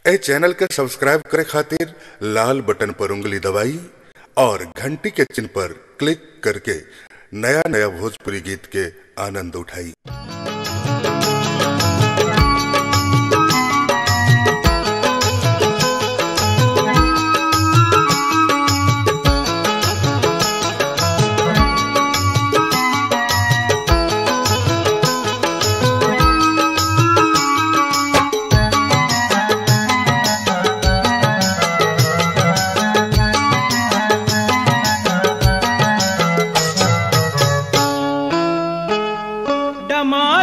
ए channel के subscribe करे खातिर लाल बटन पर उंगली दबाई और घंटी के चिन्ह पर क्लिक करके नया नया भोजपुरी गीत के आनंद उठाई डमा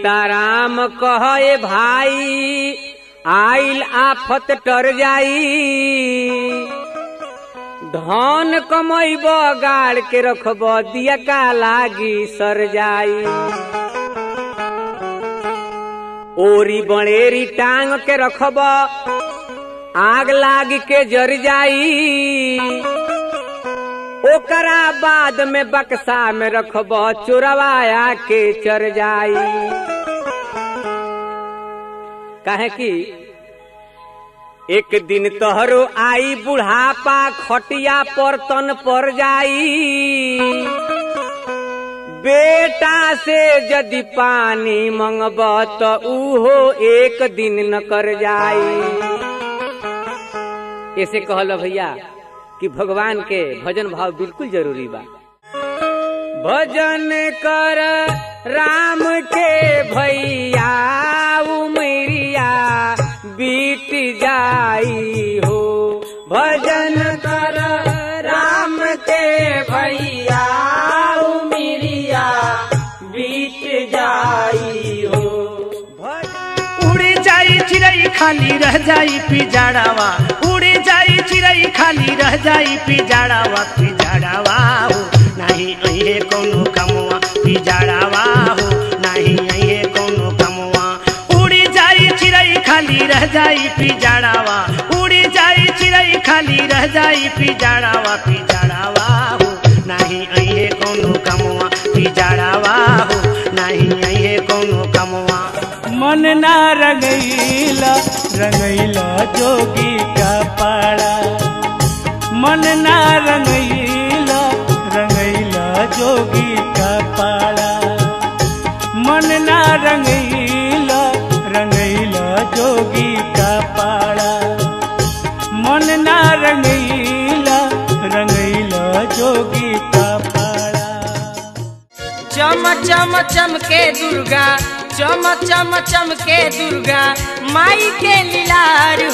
सीताराम कहे भाई आइल आफत टर जाई धन कमैब गाड़ के रखब दिया का लागी सर जाई ओरी बड़ेरी टांग के रखब आग लाग के जर जाई ओकरा बाद में बक्सा में रखब चोरवाया के चर जाई काहे कि एक दिन तोहरो आई बुढ़ापा खटिया पर तन पर जाई बेटा से यदि पानी मंगब तो उहो एक दिन न कर जाई ऐसे कहल भैया कि भगवान के भजन भाव बिल्कुल जरूरी बा भजन कर राम के भैया उमरिया बीत जाई हो भजन कर राम के भैया उमरिया बीत जाई हो भजन उड़ी जाई चिड़ई खाली रह जाई पिजाड़ावा उड़ी जाई चिड़ई खाली रह जाई पिजाड़ावा पिजाड़ावा हो नहीं अहे कोनो कमवा पिजाड़ावा हो नहीं अहे कोनो कमवा उड़ी जाई चिड़ई खाली रह जाई पिजाड़ावा उड़ी जाई चिड़ई खाली रह जाई पिजाड़ावा पिजाड़ावा हो नहीं अहे कोनो कमवा पिजाड़ावा हो नहीं अहे कोनो कमवा मन ना रंगैला रंगैला जोगी का पाड़ा मन ना रंगैला रंगैला जोगी का पाड़ा मन ना रंगैला रंगैला जोगी का पाड़ा मन ना रंगैला रंगैला जोगी का पाड़ा चम चम चमके दुर्गा चम चम चमके दुर्गा माई के लीलार